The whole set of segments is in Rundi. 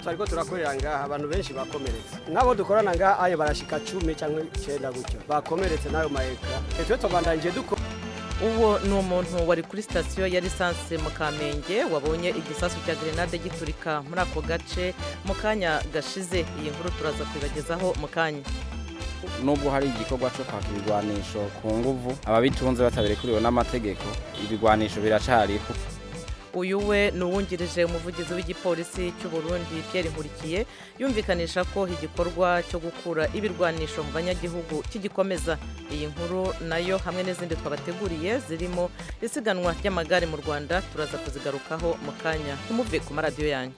twariko turakorera ngaha abantu benshi bakomeretse n'abo dukorana ngaha ayo barashika cumi cyangwa icenda gutyo bakomeretse n'ayo maeka twe tubandanije dukora uwo ni umuntu wari kuri sitasiyo ya lisansi mu kamenge wabonye igisasu cya grenade giturika muri ako gace mu kanya gashize iyi nkuru turaza kubibagezaho mu kanya nubwo hari igikorwa cyo kwaka ibigwanisho ku nguvu ababitunze batabirekuriwe n'amategeko ibigwanisho biracariho uyu we ni uwungirije umuvugizi w'igipolisi cy'u Burundi Pierre Nkurikiye yumvikanisha ko igikorwa cyo gukura ibirwanisho mu banyagihugu kigikomeza iyi nkuru nayo hamwe n'izindi twabateguriye zirimo isiganwa ry'amagare mu Rwanda turaza kuzigarukaho mu kanya ntimuve ku maradiyo yanyu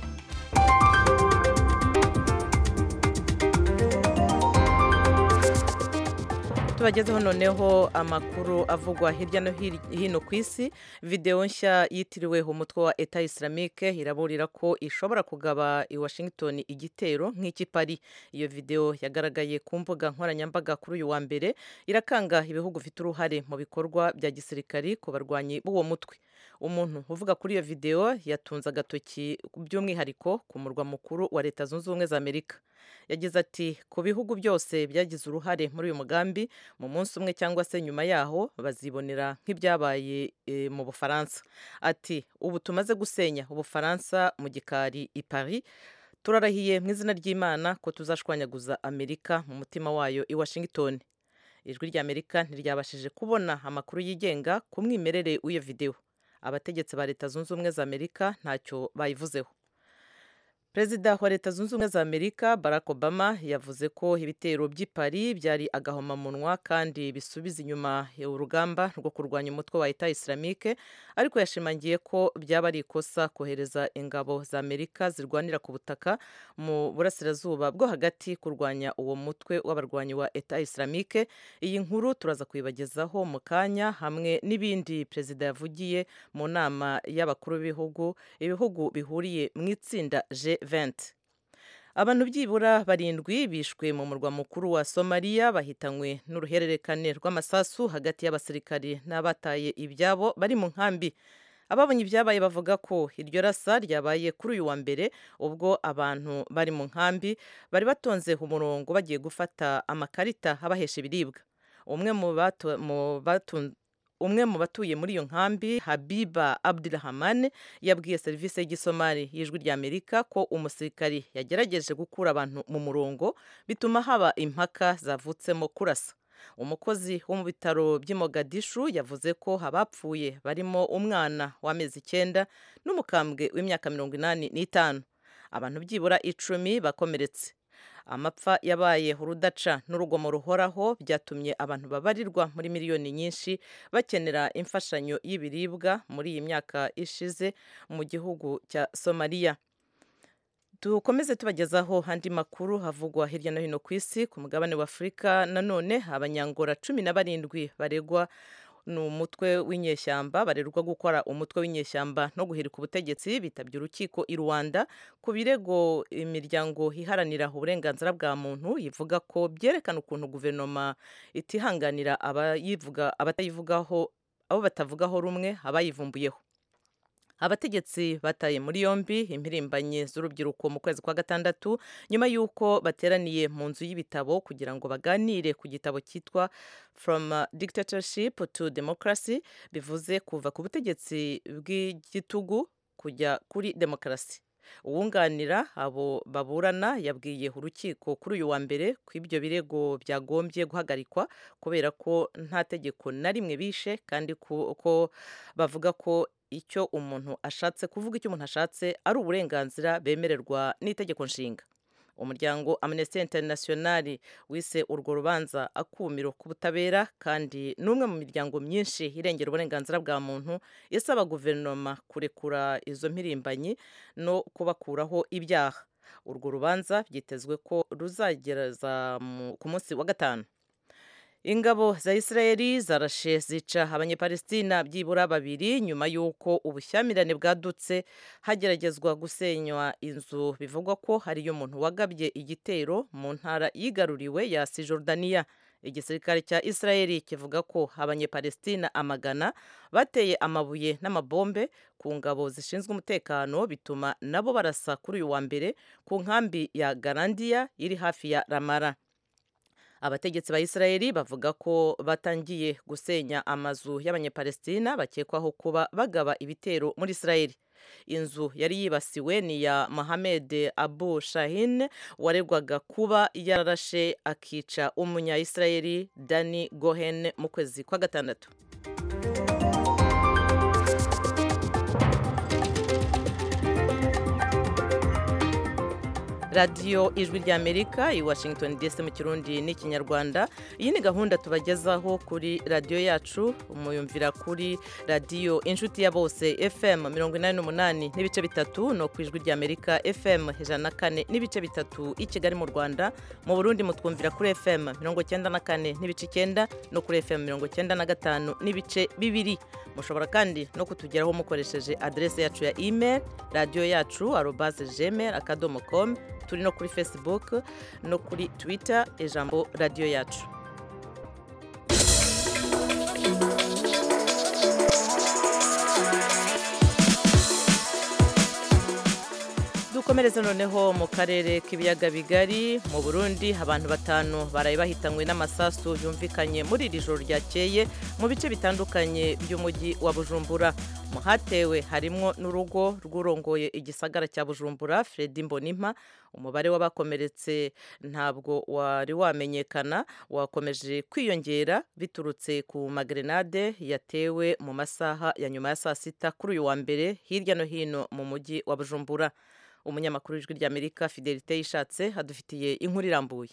tubagezeho noneho amakuru avugwa hirya no hino ku isi videwo nshya yitiriwe umutwe wa eta islamique iraburira ko ishobora kugaba i washington igitero nk'iki pari iyo videwo yagaragaye ku mbuga nkoranyambaga kuri uyu wa mbere irakanga ibihugu bifite uruhare mu bikorwa bya gisirikari ku barwanyi b'uwo mutwe umuntu uvuga kuri iyo videwo yatunze agatoki by'umwihariko ku murwa mukuru wa leta zunze ubumwe za amerika yagize ati ku bihugu byose byagize uruhare muri uyu mugambi mu munsi umwe cyangwa se nyuma yaho bazibonera nk'ibyabaye e, mu bufaransa ati ubu tumaze gusenya ubufaransa mu gikari i paris turarahiye mu izina ry'imana ko tuzashwanyaguza amerika mu mutima wayo i washington ijwi ry'amerika ntiryabashije kubona amakuru yigenga ku mwimerere w'iyo videwo abategetsi ba leta zunze ubumwe za amerika ntacyo bayivuzeho perezida wa leta zunze ubumwe za amerika barack obama yavuze ko ibitero by'i paris byari agahomamunwa kandi bisubiza inyuma urugamba rwo kurwanya umutwe wa eta islamique ariko yashimangiye ko byaba ari ikosa kohereza ingabo za amerika zirwanira ku butaka mu burasirazuba bwo hagati kurwanya uwo mutwe w'abarwanyi wa eta islamique iyi nkuru turaza kuyibagezaho mu kanya hamwe n'ibindi perezida yavugiye mu nama y'abakuru b'ibihugu ibihugu bihuriye mu itsinda g 20 abantu byibura barindwi bishwe mu murwa mukuru wa somaliya bahitanywe n'uruhererekane rw'amasasu hagati y'abasirikari n'abataye ibyabo bari mu nkambi ababonye ibyabaye bavuga ko iryo rasa ryabaye kuri uyu wa mbere ubwo abantu bari mu nkambi bari batonze umurongo bagiye gufata amakarita abahesha ibiribwa umwe mu umwe mu batuye muri iyo nkambi habiba abdurahman yabwiye serivisi y'igisomali y'ijwi ry'amerika ko umusirikari yagerageje gukura abantu mu murongo bituma haba impaka zavutsemo kurasa umukozi wo mu bitaro by'i Mogadishu yavuze ko abapfuye barimo umwana w'amezi icyenda n'umukambwe w'imyaka mirongo inani n'itanu abantu byibura icumi bakomeretse amapfa yabaye urudaca n'urugomo ruhoraho byatumye abantu babarirwa muri miliyoni nyinshi bakenera imfashanyo y'ibiribwa muri iyi myaka ishize mu gihugu cya somaliya dukomeze tubagezaho andi makuru havugwa hirya no hino ku isi ku mugabane wa afurika nanone abanyangora cumi na barindwi baregwa ni umutwe w'inyeshyamba barerwa gukora umutwe w'inyeshyamba no guhirika ubutegetsi bitabye urukiko i rwanda ku birego imiryango iharanira uburenganzira bwa muntu ivuga ko byerekana ukuntu guverinoma itihanganira abatayivugaho abo batavugaho rumwe abayivumbuyeho abategetsi bataye muri yombi impirimbanyi z'urubyiruko mu kwezi kwa gatandatu nyuma y'uko bateraniye mu nzu y'ibitabo kugira ngo baganire ku gitabo cyitwa from dictatorship to democracy bivuze kuva ku butegetsi bw'igitugu kujya kuri demokarasi uwunganira abo baburana yabwiye urukiko kuri uyu wa mbere ko ibyo birego byagombye guhagarikwa kubera ko nta tegeko na rimwe bishe kandi ko bavuga ko icyo umuntu ashatse kuvuga icyo umuntu ashatse ari uburenganzira bemererwa n'itegeko nshinga umuryango amnesty international wise urwo rubanza akumiro k'ubutabera kandi n'umwe mu miryango myinshi irengera uburenganzira bwa muntu isaba guverinoma kurekura izo mpirimbanyi no kubakuraho ibyaha urwo rubanza byitezwe ko ruzagereza ku munsi wa gatanu ingabo za israeli zarashe zica abanyepalestina byibura babiri nyuma y'uko ubushyamirane bwadutse hageragezwa gusenywa inzu bivugwa ko hariyo umuntu wagabye igitero mu ntara yigaruriwe ya sijordaniya igisirikare cya israeli kivuga ko abanyepalestina amagana bateye amabuye n'amabombe ku ngabo zishinzwe umutekano bituma nabo barasa kuri uyu wa mbere ku nkambi ya garandiya iri hafi ya ramara abategetsi ba israeli bavuga ko batangiye gusenya amazu y'abanyepalestina bakekwaho kuba bagaba ibitero muri israeli inzu yari yibasiwe ni iya mohamed abu shahin waregwaga kuba yararashe akica umunya-israeli dani gohen mu kwezi kwa gatandatu radiyo ijwi ry'amerika i washington dc mu kirundi n'ikinyarwanda iyi ni gahunda tubagezaho kuri radiyo yacu umuyumvira kuri radiyo inshuti ya bose fm mirongo inani n'umunani n'ibice bitatu no ku ijwi ry'amerika fm ijana na kane n'ibice bitatu i kigali mu rwanda mu burundi mutwumvira kuri fm mirongo cyenda na kane n'ibice icyenda no kuri fm mirongo cyenda na gatanu n'ibice bibiri mushobora kandi no kutugeraho mukoresheje aderesi yacu ya email radiyo yacu arobaze gmail akadomo com turi no kuri facebook no kuri twitter ijambo radiyo yacu dukomereze noneho mu karere k'ibiyaga bigari mu burundi abantu batanu baraye bahitanywe n'amasasu yumvikanye muri iri joro ryakeye mu bice bitandukanye by'umujyi wa bujumbura mu hatewe harimwo n'urugo rw'urongoye igisagara cya bujumbura fredi mbonimpa umubare w'abakomeretse ntabwo wari wamenyekana wakomeje kwiyongera biturutse ku magrenade yatewe mu masaha ya nyuma ya saa sita kuri uyu wa mbere hirya no hino mu mujyi wa bujumbura umunyamakuru w'ijwi ry'amerika fidelite yishatse adufitiye inkuru irambuye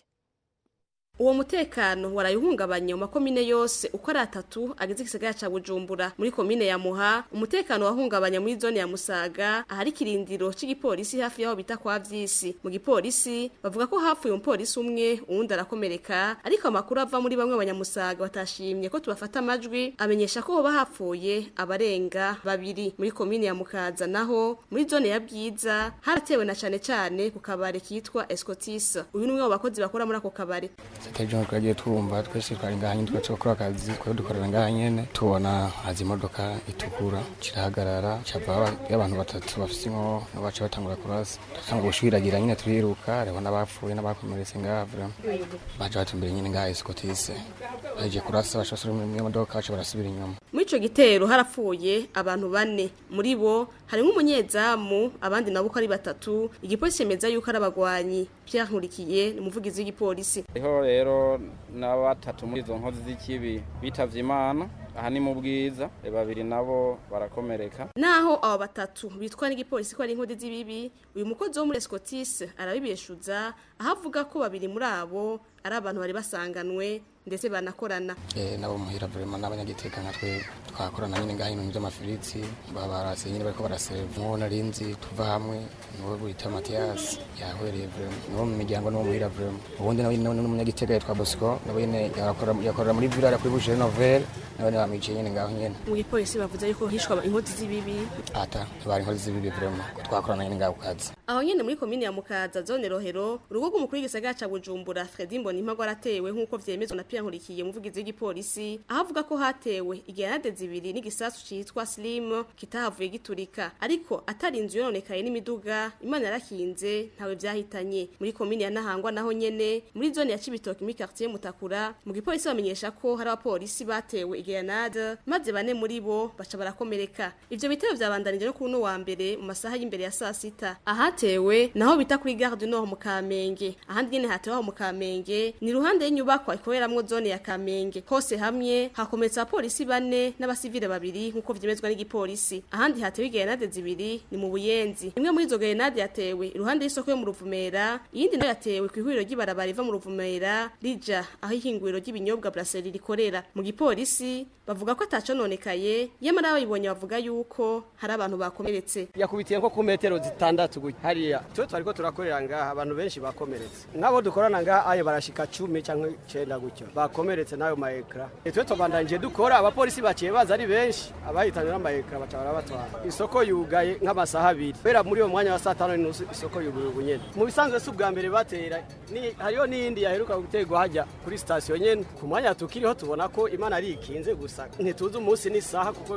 uwo mutekano warayihungabanye mu makomine yose uko ari atatu agize igisagara ca bujumbura muri komine ya muha umutekano wahungabanye muri zone ya musaga ahari ikirindiro c'igipolisi hafi y'aho bita kwa vyisi mu gipolisi bavuga ko hapfuye umupolisi umwe uwundi arakomereka ariko amakuru ava muri bamwe abanyamusaga batashimye ko tubafata amajwi amenyesha ko hoba hapfuye abarenga babiri muri komine ya mukaza naho muri zone ya bwiza haratewe na cane cane ku kabare kitwa escotis uyu ni umwe mu bakozi bakora muri ako kabare ejo twagiye twumva twese twari ngaha nyine twese gukora akazi twari dukorera ngaha nyene tubona haza imodoka itukura kirahagarara cava y'abantu batatu bafise inko baca batangura kurasa dutanga gushwiragira nyine turiruka hariho n'abapfuye n'abakomeretse ngaha vraiment baje batumbere nyine ngaha escotise baje kurasa baca basubira mu modoka baca barasubira inyuma muri ico gitero harapfuye abantu bane muri bo harimwo umunyezamu abandi nabo uko ari batatu igipolisi cemeza yuko ari abagwanyi Pierre Nkurikiye ni umuvugizi w'igipolisi hariho rero na batatu muri izo nkozi z'ikibi bitavye imana aha ni mu bwiza babiri nabo barakomereka naho abo batatu bitwa n'igipolisi ko ari inkodi z'ibibi uyu mukozi wo muri Escotis arabibeshuza aho avuga ko babiri muri abo ari abantu bari basanganwe ndetse banakorana eh nabo muhira vraiment n'abanyagiteka nka twe twakorana nyine ngaho ibintu by'amafiriti babarase nyine bariko baraseva nko narinzi tuva hamwe niwe bita Mathias yahwereye vraiment niwo mu miryango niwo muhira vraiment ubundi nawe n'umunyagiteka yitwa Bosco nawe nyine yakora yakora muri village kuri Boucher Nouvelle nawe ni bamwicaye nyine ngaho nyine mu gipolisi bavuze yuko hishwa inkodi z'ibibi ata bari inkozi z'ibibi vraiment ko twakorana nyine ngaho kazi aho nyene muri komine ya Mukaza zone Rohero urugo rw'umukuru w'igisagara ca Bujumbura Fredy Mbonimpa gwaratewe nk'uko vyemezwa na Pierre Nkurikiye umuvugizi w'igipolisi aho avuga ko hatewe igerenade zibiri n'igisasu citwa Slim kitahavuye giturika ariko atari inzu yononekaye n'imiduga Imana yarakinze ntawe vyahitanye muri komine ya Nahangwa naho nyene muri zone ya Cibitoke muri quartier Mutakura mu gipolisi bamenyesha ko hari abapolisi batewe igerenade maze bane muri bo baca barakomereka ivyo bitero vyabandanije no kuno wa mbere mu masaha y'imbere ya saa sita ahatewe naho bita kuri gare du Nord mu Kamenge ahandi nyene hatewe aho mu Kamenge ni ruhande y'inyubakwa ikoreramwo zone ya Kamenge hose hamwe hakometsa abapolisi bane n'abasivile babiri nkuko vyemezwa n'igipolisi ahandi hatewe igerenade zibiri ni mu Buyenzi imwe muri izo gerenade yatewe iruhande y'isoko yo mu Ruvumera iyindi nayo yatewe ku ihuriro ry'ibarabara riva mu Ruvumera rija aho ihinguriro ry'ibinyobwa Brasserie rikorera mu gipolisi bavuga ko atacononekaye yamara abayibonye bavuga yuko hari abantu bakomeretse yakubitiye nko ku metero zitandatu gutya hariya twe twariko turakorera ngaha abantu benshi bakomeretse nk'abo dukorana ngaha ayo barashika barashika cumi cyangwa icenda gutyo bakomeretse n'ayo maekara twe tubandanyije dukora abapolisi baciye baza ari benshi abahitanywe n'amaekara baca barabatwara isoko yugaye nk'amasaha abiri kubera muri uwo mwanya wa saa tanu n'inusu isoko yuguye ubu nyene mu bisanzwe si ubwa mbere batera ni hariho n'iyindi yaheruka guterwa hajya kuri sitasiyo nyene ku mwanya tukiriho tubona ko imana ari ikinze gusa ntituzi umunsi n'isaha kuko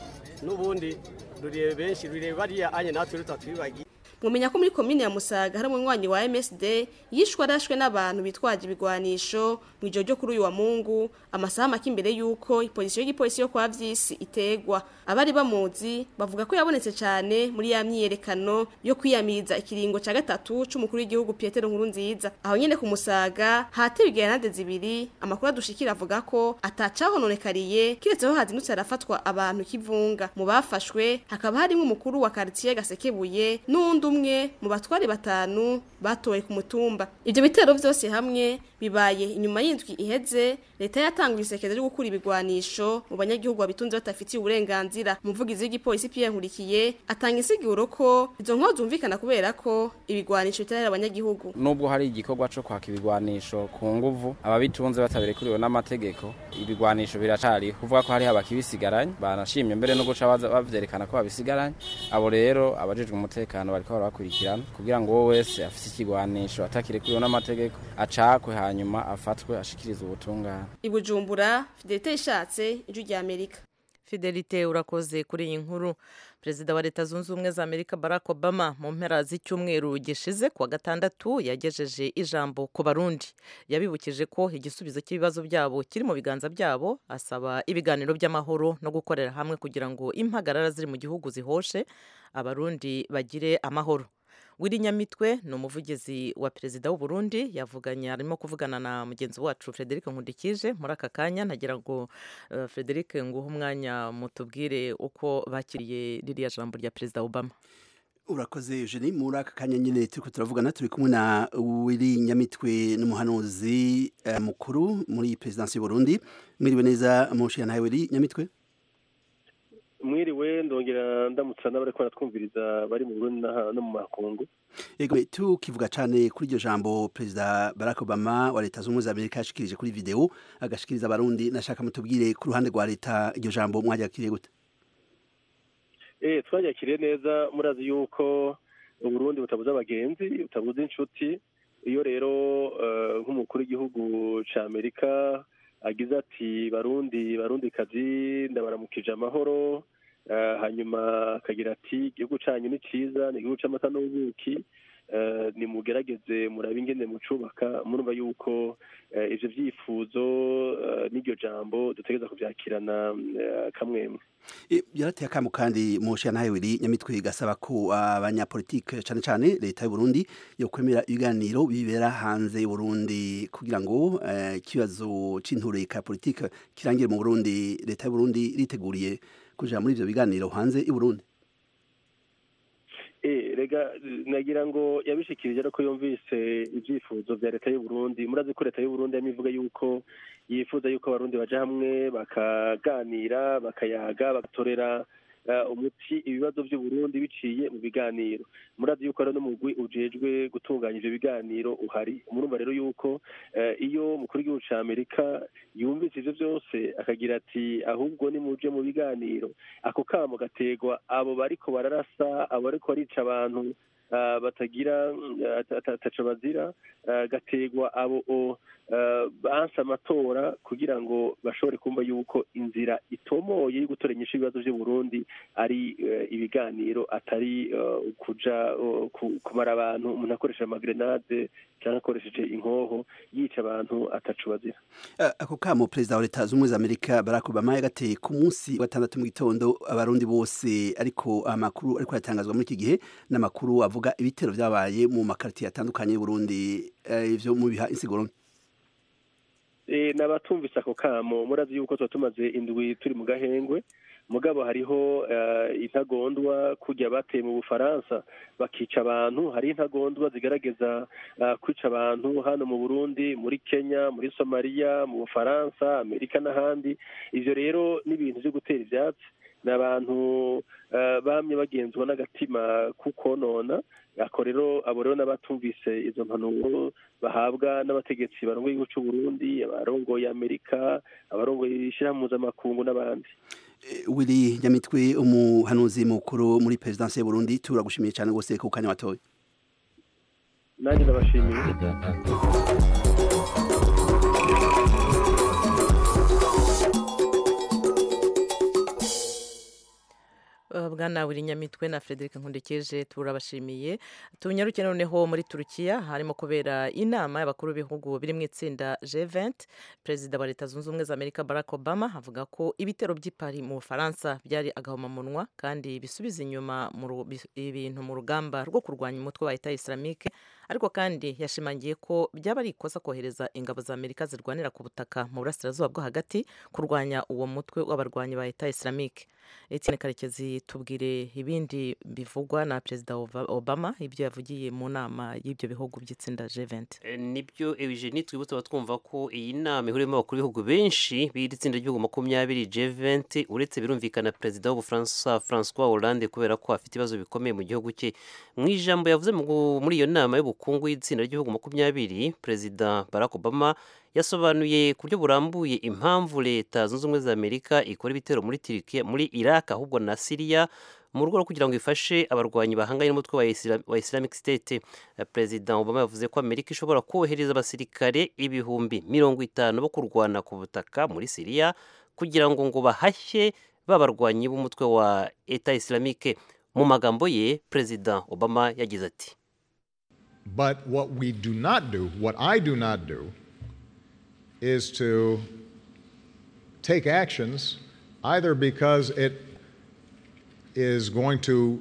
n'ubundi rurebe benshi rurebe bariya anye natwe rutatwibagiye mumenya ko muri komine ya musaga hari umunywanyi wa msd yishwe arashwe n'abantu bitwaje ibigwanisho mu ijoro ryo kuri uyu wa mungu amasaha make imbere y'uko ipolisi y'igipolisi yo kwa vyisi itegwa abari bamuzi bavuga ko yabonetse cyane muri ya myiyerekano yo kwiyamiriza ikiringo ca gatatu c'umukuru w'igihugu Petero Nkuru nziza aho nyene ku musaga hatewe igeranade zibiri amakuru adushikira avuga ko atacahononekariye kiretseho hazindutse arafatwa abantu kivunga mu bafashwe hakaba harimo umukuru wa quartier Gasekebuye n'undi umwe mu batwari batanu batowe ku mutumba ivyo bitero vyose hamwe bibaye inyuma y'indwi iheze leta yatanguye isekeza ryo gukura ibigwanisho mu banyagihugu babitunze batafitiye uburenganzira umuvugizi w'igipolisi Pierre Nkurikiye atanga insiguro ko izo nko zumvikana kubera ko ibigwanisho bitarera abanyagihugu nubwo hari igikorwa cyo kwaka ibigwanisho ku nguvu ababitunze batabirekuriwe n'amategeko ibigwanisho biracari kuvuga ko hariho abakibisigaranye banashimye mbere no guca baza bavyerekana ko babisigaranye abo rero abajejwe umutekano bariko barabakurikirana kugira ngo wowe wese afise ikigwanisho atakirekuriwe n'amategeko acakwe hanyuma afatwe ashikirize ubutungane ibujumbura fidelite ishatse ijwi rya amerika fidelite urakoze kuri iyi nkuru perezida wa leta zunze ubumwe za amerika barack obama mu mpera z'icyumweru gishize kuwa gatandatu yagejeje ijambo ku barundi yabibukije ko igisubizo cy'ibibazo byabo kiri mu biganza byabo asaba ibiganiro by'amahoro no gukorera hamwe kugira ngo impagarara ziri mu gihugu zihoshe abarundi bagire amahoro wiri nyamitwe ni umuvugizi wa perezida w'u Burundi yavuganye arimo kuvugana na mugenzi wacu Frederic Nkundikije muri aka kanya nagira ngo uh, Frederic nguhe umwanya mutubwire uko bakiriye ririya jambo rya perezida Obama urakoze Eugenie muri aka kanya nyine turiko turavugana turi kumwe na wiri nyamitwe n'umuhanuzi uh, mukuru muri perezidansi y'u Burundi mwiriwe neza mushi nawe wiri nyamitwe mwiriwe ndongera ndamutsa n'abariko baratwumviriza bari mu Burundi no mu makungu yego tukivuga cyane kuri iryo jambo perezida Barack Obama wa leta z'ubumwe za Amerika yashikirije kuri video agashikiriza abarundi nashaka mutubwire ku ruhande rwa leta iryo jambo mwaryakiriye gute eh twaryakiriye neza murazi yuko uburundi butabuze abagenzi butabuze inshuti iyo rero nk'umukuru w'igihugu ca Amerika agize ati barundi barundi kazi ndabaramukije amahoro hanyuma akagira ati igihugu cyanyu ni cyiza ni igihugu cy'amata n'ubuki nimugerageze murabe ingene mucubaka murumva yuko ivyo vyifuzo n'iryo jambo dutegereza kuvyakirana kamwemwe yarateye akamu kandi musha nawe wiri nyamitwe gasaba ko abanyapolitike cyane cyane leta y'u Burundi yo kwemera ibiganiro bibera hanze y'u Burundi kugira ngo ikibazo c'intureka politike kirangire mu Burundi leta y'u Burundi riteguriye kuja muri ivyo biganiro hanze y'u Burundi rega nagira ngo yabishikirije ariko yumvise ibyifuzo bya leta y'u Burundi murazi ko leta y'u Burundi yamivuga yuko yifuza yuko abarundi baja hamwe bakaganira bakayaga bagatorera umuti ibibazo by'u Burundi biciye mu biganiro murazi yuko rero n'umugwi ujejwe gutunganya ivyo biganiro uhari murumva rero yuko iyo umukuru w'igihugu ca Amerika yumvise ivyo byose akagira ati ahubwo nimuje mu biganiro ako kamo gategwa abo bariko bararasa abo bariko barica abantu batagira ataco bazira gategwa abo banse amatora kugira ngo bashobore kumva yuko inzira itomoye yo gutora inyishu ibibazo by'u Burundi ari ibiganiro atari kuja kumara abantu umuntu akoresheje amagrenade cyangwa akoresheje inkoho yica abantu ataco bazira ako kamo perezida wa leta z'ubumwe za amerika barack obama yagateye ku munsi wa gatandatu mu gitondo abarundi bose ariko amakuru ariko yatangazwa muri iki gihe n'amakuru avuga ibitero vyabaye mu makaritiye atandukanye y'uburundi ivyo mubiha insiguro n'abatumvise ako kamo murazi yuko tuba tumaze indwi turi mu gahengwe mugabo hariho intagondwa kujya bateye mu bufaransa bakica abantu hari intagondwa zigaragaza kwica abantu hano mu burundi muri kenya muri somaliya mu bufaransa amerika n'ahandi ibyo rero ni ibintu byo gutera ibyatsi ni abantu bamye bagenzwa n'agatima kukonona ako rero abo rero n'abatumvise izo mpanuro bahabwa n'abategetsi barongoye igihugu cy'u Burundi abarongoye Amerika abarongoye ishyirahamwe mpuzamakungu n'abandi Willy Nyamitwe umuhanuzi mukuru muri perezidansi y'u Burundi turagushimiye cyane rwose ku kanya watoye nanjye ndabashimiye bwana buri nyamitwe na frederic nkundikije turabashimiye tunyaruke noneho muri turukiya harimo kubera inama y'abakuru b'ibihugu biri mu itsinda G20 perezida wa leta zunze ubumwe za amerika barack obama avuga ko ibitero by'i Paris mu bufaransa byari agahomamunwa kandi bisubiza inyuma ibintu mu rugamba rwo kurwanya umutwe wa leta islamike ariko kandi yashimangiye ko byaba ari ikosa kohereza ingabo za amerika zirwanira ku butaka mu burasirazuba bwo hagati kurwanya uwo mutwe w'abarwanyi ba leta islamike Etienne karekezi tubwire ibindi bivugwa na perezida obama ibyo yavugiye mu nama y'ibyo bihugu by'itsinda G20 nibyo Eugenie twibutse abatwumva ko iyi nama ihuriyemo abakuru b'ibihugu benshi b'iri tsinda ry'ibihugu makumyabiri G20 uretse birumvikana perezida w'ubufaransa François Hollande kubera ko afite ibibazo bikomeye mu gihugu cye mu ijambo yavuze muri iyo nama y'ubukungu y'itsinda ry'ibihugu makumyabiri perezida Barack Obama yasobanuye ku buryo burambuye impamvu leta zunze ubumwe za amerika ikora ibitero muri turikiya muri iraq ahubwo na siriya mu rwego rwo kugira ngo ifashe abarwanyi bahanganye n'umutwe wa islamic state perezida obama yavuze ko amerika ishobora kohereza abasirikare ibihumbi mirongo itanu bo kurwana ku butaka muri siriya kugira ngo ngo bahashye babarwanyi b'umutwe wa eta islamique mu magambo ye perezida obama yagize ati But what we do not do, what I do not do, is to take actions either because it is going to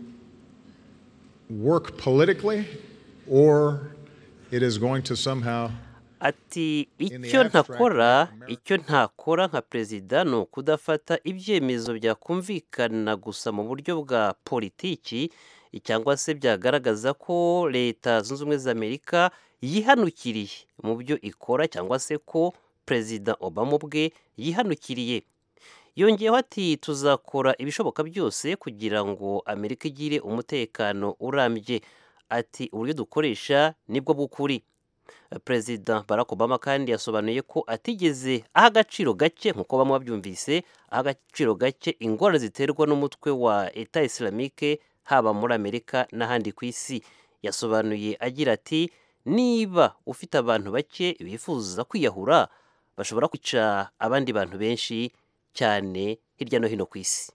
work politically or it is going to somehow ati icyo ntakora icyo ntakora nka perezida ni ukudafata ibyemezo byakumvikana gusa mu buryo bwa politiki cyangwa se byagaragaza ko leta zunze ubumwe za amerika yihanukiriye mu byo ikora cyangwa se ko perezida obama ubwe yihanukiriye yongeyeho ati tuzakora ibishoboka byose kugira ngo amerika igire umutekano urambye ati uburyo dukoresha nibwo bw'ukuri perezida barack obama kandi yasobanuye ko atigeze aha agaciro gake nk'uko bamwe babyumvise aha agaciro gake ingorane ziterwa n'umutwe wa eta islamike haba muri amerika n'ahandi ku isi yasobanuye agira ati niba ufite abantu bake bifuza kwiyahura bashobora kwica abandi bantu benshi cyane hirya no hino ku isi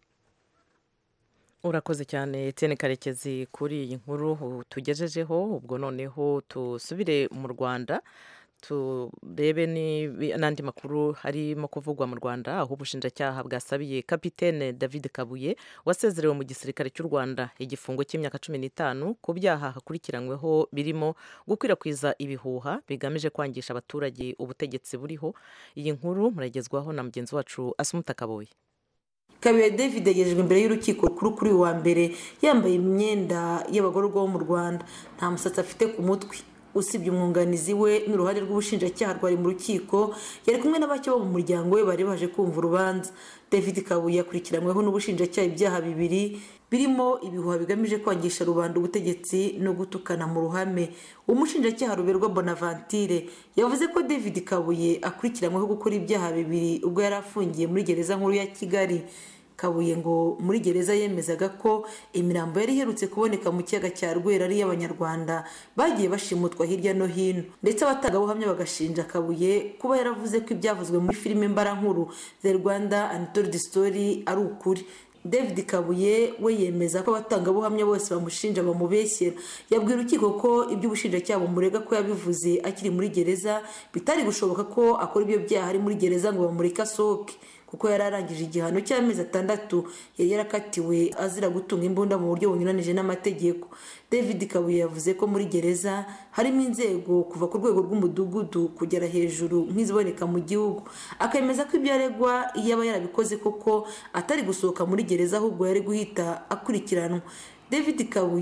urakoze cyane Etienne karekezi kuri iyi nkuru tugejejeho ubwo noneho tusubire mu rwanda turebe n'andi makuru harimo kuvugwa mu rwanda aho ubushinjacyaha bwasabiye kapitene david kabuye wasezerewe mu gisirikare cy'u rwanda igifungo cy'imyaka cumi n'itanu ku byaha hakurikiranyweho birimo gukwirakwiza ibihuha bigamije kwangisha abaturage ubutegetsi buriho iyi nkuru muragezwaho na mugenzi wacu asumuta kabuye kabuye david yagejejwe imbere y'urukiko rukuru kuri uyu wa mbere yambaye imyenda y'abagororwa bo mu rwanda nta musatsi afite ku mutwe usibye umwunganizi we n'uruhare rw'ubushinjacyaha rwari mu rukiko yari kumwe na bake bo mu muryango we bari baje kumva urubanza david kabuye akurikiranyweho n'ubushinjacyaha ibyaha bibiri birimo ibihuha bigamije kwangisha rubanda ubutegetsi no gutukana mu ruhame umushinjacyaha ruberwa bonaventure yavuze ko david kabuye akurikiranyweho gukora ibyaha bibiri ubwo yari afungiye muri gereza nkuru ya kigali kabuye ngo muri gereza yemezaga ko imirambo yari iherutse kuboneka mu kiyaga cya rwera ari iy'abanyarwanda bagiye bashimutwa hirya no hino ndetse abatangabuhamya bagashinja kabuye kuba yaravuze ko ibyavuzwe muri filime mbarankuru the rwanda untold story ari ukuri david kabuye we yemeza ko abatangabuhamya bose bamushinja bamubeshyera yabwira urukiko ko ibyo ubushinjacyaha bumurega ko yabivuze akiri muri gereza bitari gushoboka ko akora ibyo byaha ari muri gereza ngo bamureke asohoke kuko yari arangije igihano cy'amezi atandatu yari yarakatiwe azira gutunga imbunda mu buryo bunyuranije n'amategeko david kabuye yavuze ko muri gereza harimo inzego kuva ku rwego rw'umudugudu kugera hejuru nk'iziboneka mu gihugu akemeza ko ibyo aregwa iyo aba yarabikoze koko atari gusohoka muri gereza ahubwo yari guhita akurikiranwa david kabuye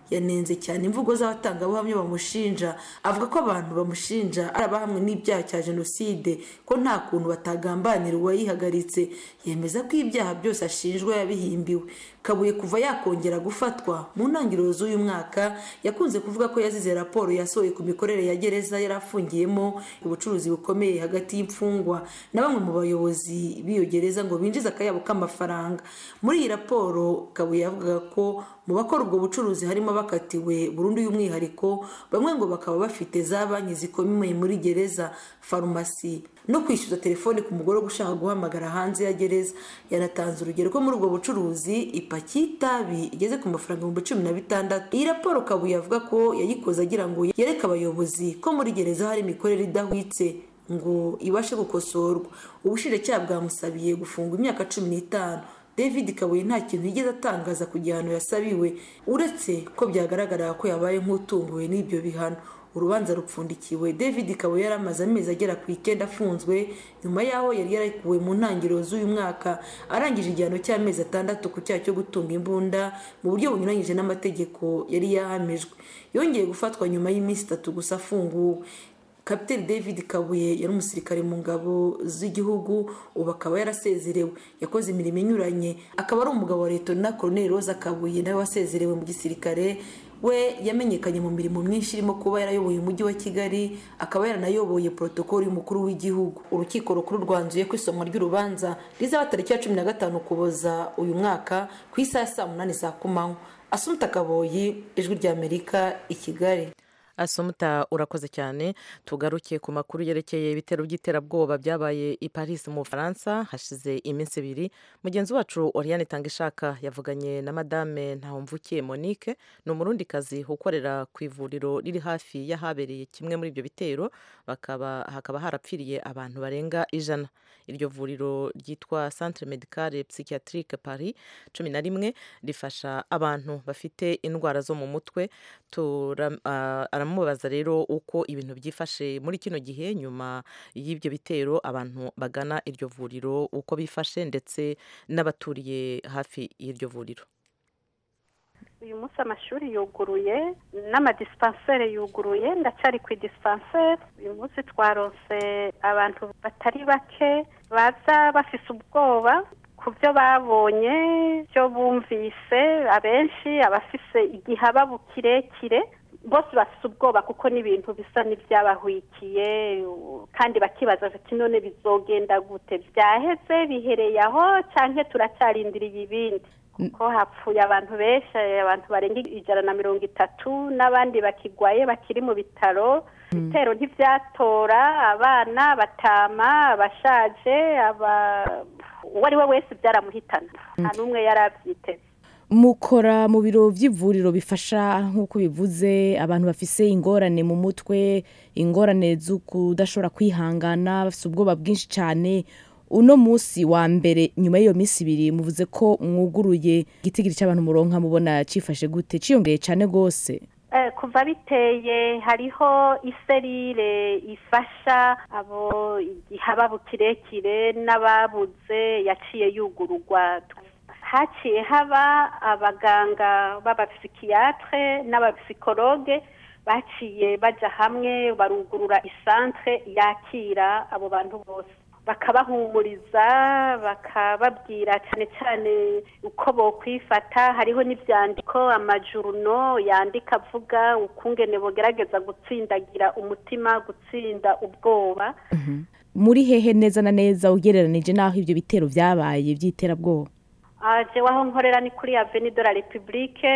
yanenze cyane imvugo z'abatangabuhamya bamushinja avuga ko abantu bamushinja ari abahamwe n'ibyaha cya jenoside ko nta kuntu batagambanira uwayihagaritse yemeza ko ibyaha byose ashinjwa yabihimbiwe kabuye kuva yakongera gufatwa mu ntangiriro z'uyu mwaka yakunze kuvuga ko yazize raporo yasohoye ku mikorere ya gereza yari afungiyemo ubucuruzi bukomeye hagati y'imfungwa na bamwe mu bayobozi b'iyo gereza ngo binjize akayabo k'amafaranga muri iyi raporo kabuye yavugaga ko mu bakora ubwo bucuruzi harimo abakatiwe burundu y'umwihariko bamwe ngo bakaba bafite za banki zikomeye muri gereza farumasi no kwishyuza telefoni ku mugore ushaka guhamagara hanze ya gereza yanatanze urugero ko muri ubwo bucuruzi ipaki y'itabi igeze ku mafaranga ibihumbi cumi na bitandatu iyi raporo kabuye avuga ko yayikoze agira ngo yereke abayobozi ko muri gereza hari imikorere idahwitse ngo ibashe gukosorwa ubushinjacyaha bwamusabiye gufungwa imyaka cumi n'itanu david kabuye nta kintu yigeze atangaza ku gihano yasabiwe uretse ko byagaragara ko yabaye nk'utunguwe n'ibyo bihano urubanza rupfundikiwe david kabuye yari amaze amezi agera ku icyenda afunzwe nyuma y'aho yari yarekuwe mu ntangiriro z'uyu mwaka arangije igihano cy'amezi atandatu ku cyaha cyo gutunga imbunda mu buryo bunyuranyije n'amategeko yari yahamijwe yongeye gufatwa nyuma y'iminsi itatu gusa afunguwe kapiteri david kabuye yari umusirikare mu ngabo z'igihugu ubu akaba yarasezerewe yakoze imirimo inyuranye akaba ari umugabo wa leta na koroneri roza kabuye nawe wasezerewe mu gisirikare we yamenyekanye mu mirimo myinshi irimo kuba yarayoboye umujyi wa kigali akaba yaranayoboye porotokoli y'umukuru w'igihugu urukiko rukuru rwanzuye ko isomwa ry'urubanza rizaba tariki ya cumi na gatanu ukuboza uyu mwaka ku isaha ya saa munani za kumanywa asumuta kaboyi ijwi ry'amerika i kigali asumuta urakoze cyane tugaruke ku makuru yerekeye ibitero by'iterabwoba byabaye i paris mu bufaransa hashize iminsi ibiri mugenzi wacu oriane tangishaka yavuganye na madame ntawumvukiye monique ni umurundikazi ukorera ku ivuriro riri hafi y'ahabereye kimwe muri ibyo bitero bakaba hakaba harapfiriye abantu barenga ijana iryo vuriro ryitwa centre medicale psychiatrique paris cumi na rimwe rifasha abantu bafite indwara zo mu mutwe aramubaza rero uko ibintu byifashe muri kino gihe nyuma y'ibyo bitero abantu bagana iryo vuriro uko bifashe ndetse n'abaturiye hafi y'iryo vuriro uyu munsi amashuri yuguruye n'amadisipanseri yuguruye ndacyari ku idisipanseri uyu munsi twaronse abantu batari bake baza bafise ubwoba ku byo babonye byo bumvise abenshi abafise igihababu kirekire bose bafite ubwoba kuko n'ibintu bisa n'ibyabahwikiye kandi bakibaza bati none bizogenda gute byaheze bihereye aho cyangwa turacyarindiriye ibindi kuko hapfuye abantu benshi abantu barenga ijana na mirongo itatu n'abandi bakigwaye bakiri mu bitaro ibitero ntibyatora abana batama abashaje uwo ari we wese byaramuhitana nta n'umwe yari abyiteze mukora mu biro by'ivuriro bifasha nk'uko bivuze abantu bafise ingorane mu mutwe ingorane zo kudashobora kwihangana bafite ubwoba bwinshi cyane uno munsi wa mbere nyuma y'iyo minsi ibiri muvuze ko mwuguruye igitigiri cy'abantu muronka mubona cyifashe gute cyiyongeye cyane rwose kuva biteye hariho iserire ifasha abo igihababu kirekire n'ababuze yaciye yugururwa haciye haba abaganga b'abapsikiyatre n'abapsikologe baciye bajya hamwe barugurura isantere yakira abo bantu bose bakabahumuriza bakababwira cyane cyane uko bokwifata hariho n'ibyandiko amajuruno yandika avuga ukungene bogerageza gutsindagira umutima gutsinda ubwoba muri hehe neza na neza ugereranije n'aho ibyo bitero byabaye by'iterabwoba jewe aho nkorera ni kuri aveni de la repubulike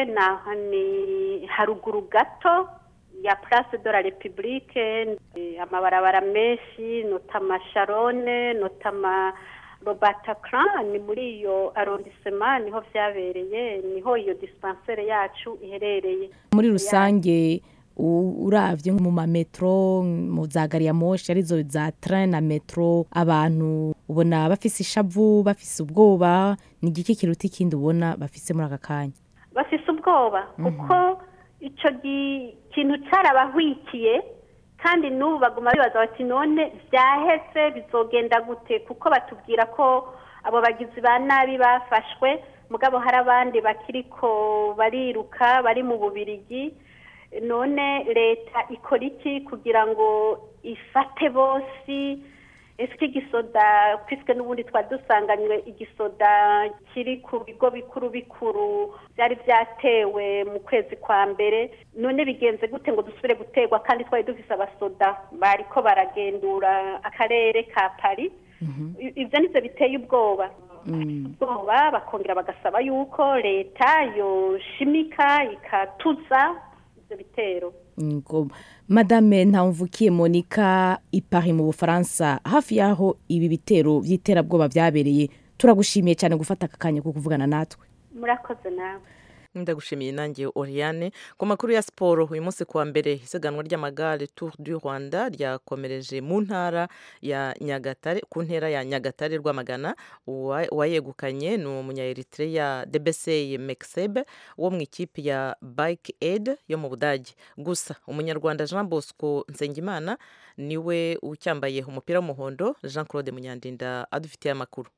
ni haruguru gato ya place de la republique amabarabara menshi notama sharone notama robatacran ni muri iyo arrondissement niho vyabereye niho iyo dispensaire yacu iherereye muri rusange uravye mu mametro mu za gari ya moshi arizo za train na metro abantu ubona bafise ishavu bafise ubwoba ni igiki kiruta ikindi ubona bafise muri aka kanya bafise ubwoba kuko ico kintu carabahwikiye kandi n'ubu baguma bibaza bati none vyaheze bizogenda gute kuko batubwira ko abo bagizi ba nabi bafashwe mugabo hari abandi bakiriko bariruka bari mu bubirigi none leta ikora iki kugira ngo ifate bose ese igisoda twiswe n'ubundi twari dusanganywe igisoda kiri ku bigo bikuru bikuru byari byatewe mu kwezi kwa mbere none bigenze gute ngo dusubire guterwa kandi twari dufise abasoda bariko baragendura akarere ka pari ibyo nibyo biteye ubwoba ubwoba bakongera bagasaba yuko leta yoshimika ikatuza ibyo bitero ngo madame ntamvukiye monica ipari mu bufaransa hafi y'aho ibi bitero by'iterabwoba byabereye turagushimiye cyane gufata aka kanya ko kuvugana natwe murakoze nawe ndagushimiye nanjye Oriane ku makuru ya siporo uyu munsi kuwa mbere isiganwa ry'amagare Tour du Rwanda ryakomereje mu ntara ya Nyagatare ku ntera ya Nyagatare Rwamagana uwayegukanye ni umunyaeritrea Debesey Meksebe wo mu ikipe ya Bike Aid yo mu Budage gusa umunyarwanda Jean Bosco Nsengimana niwe ucyambaye umupira w'umuhondo Jean Claude Munyandinda adufitiye amakuru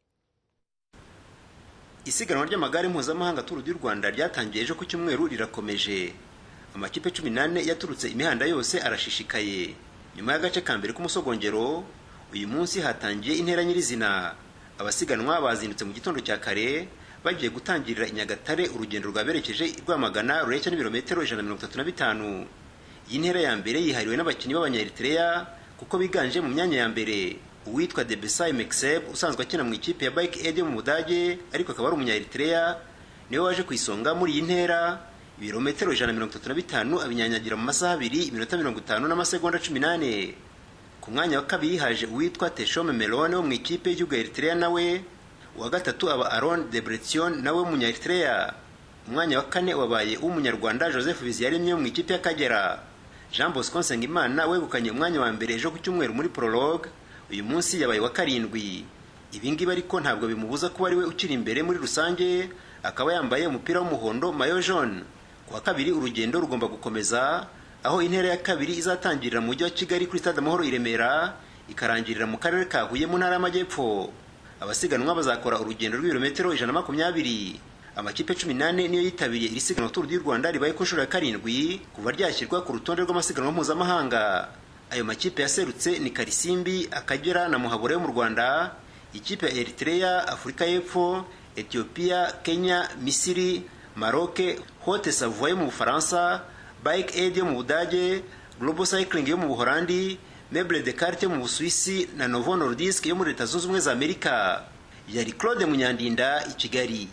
isiganwa ry'amagare mpuzamahanga turu ry'u rwanda ryatangiye ejo ku cyumweru rirakomeje amakipe cumi n'ane yaturutse imihanda yose arashishikaye nyuma y'agace ka mbere k'umusogongero uyu munsi hatangiye intera nyirizina abasiganwa bazindutse mu gitondo cya kare bagiye gutangirira i nyagatare urugendo rwaberekeje i rwamagana rureshya n'ibirometero ijana na mirongo itatu na bitanu iyi ntera ya mbere yihariwe n'abakinnyi b'abanyaeritrea kuko biganje mu myanya ya mbere uwitwa Debesay Mekseb usanzwe akina mu ikipe ya Bike Aid yo mu Budage ariko akaba ari umunya-Eritrea niwe waje ku isonga muri iyi ntera ibirometero ijana na mirongo itatu na bitanu abinyanyagira mu masaha abiri iminota mirongo itanu n'amasegonda cumi n'ane ku mwanya wa kabiri haje uwitwa Teshome Melone wo mu ikipe y'igihugu ya Eritrea nawe uwa gatatu aba Aaron Debretsion nawe w'umunya-Eritrea umwanya wa kane wabaye uw'umunyarwanda Joseph Biziyaremye wo mu ikipe y'Akagera Jean Bosco Nsengimana wegukanye umwanya wa mbere ejo ku cyumweru muri prologue uyu munsi yabaye wa karindwi ibingibi ariko ntabwo bimubuza kuba ari we ukiri imbere muri rusange akaba yambaye umupira w'umuhondo mayo jaune ku wa kabiri urugendo rugomba gukomeza aho intera ya kabiri izatangirira mu mujyi wa kigali kuri stade amahoro i remera ikarangirira mu karere ka huye mu ntara y'amajyepfo abasiganwa bazakora urugendo rw'ibirometero ijana na makumyabiri amakipe cumi n'ane niyo yitabiriye iri siganwa turu ry'u rwanda ribaye ku nshuro ya karindwi kuva ryashyirwa ku rutonde rw'amasiganwa mpuzamahanga ayo makipe yaserutse ni karisimbi akagera na muhabura yo mu rwanda ikipe ya eritrea afurika y'epfo etiyopiya kenya misiri maroke hote savoie yo mu bufaransa bike aid yo mu budage global cycling yo mu buholandi meble de carte yo mu busuwisi na novo nordisk yo muri leta zunze ubumwe za amerika yari claude munyandinda i kigali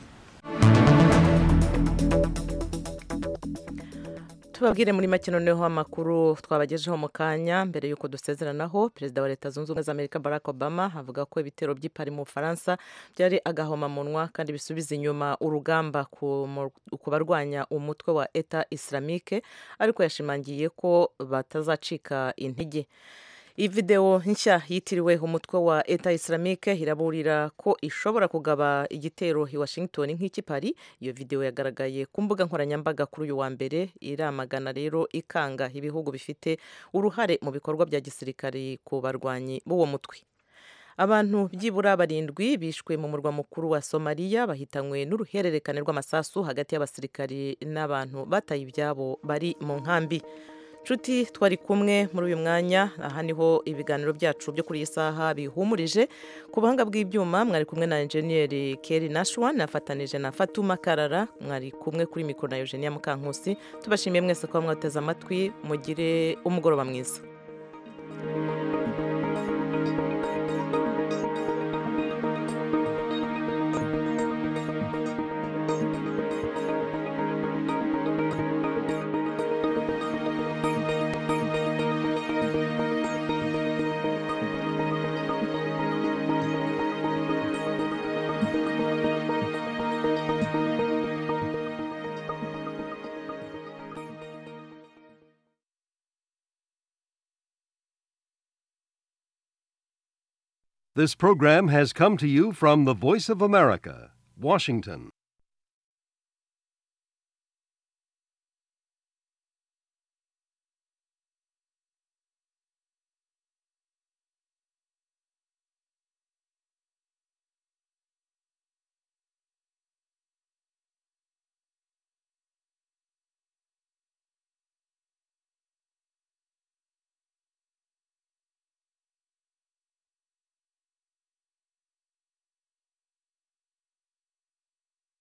tubabwire muri make noneho amakuru twabagejeho mu kanya mbere y'uko dusezeranaho perezida wa leta zunze ubumwe za amerika barack obama avuga ko ibitero by'ipari mu bufaransa byari agahomamunwa kandi bisubiza inyuma urugamba ku barwanya umutwe wa eta islamike ariko yashimangiye ko batazacika intege iyi videwo nshya yitiriwe umutwe wa eta islamike iraburira ko ishobora kugaba igitero i washington nk'ikipari iyo videwo yagaragaye ku mbuga nkoranyambaga kuri uyu wa mbere iramagana rero ikanga ibihugu bifite uruhare mu bikorwa bya gisirikari ku barwanyi b'uwo mutwe abantu byibura barindwi bishwe mu murwa mukuru wa somaliya bahitanywe n'uruhererekane rw'amasasu hagati y'abasirikari n'abantu bataye ibyabo bari mu nkambi nshuti twari kumwe muri uyu mwanya aha niho ibiganiro byacu byo kuri iyi saha bihumurije ku buhanga bw'ibyuma mwari kumwe na enjeniyeri keri nashwa nafatanije na fatuma karara mwari kumwe kuri mikoro na eugenia mukankusi tubashimiye mwese kuba mwateze amatwi mugire umugoroba mwiza This program has come to you from the Voice of America, Washington.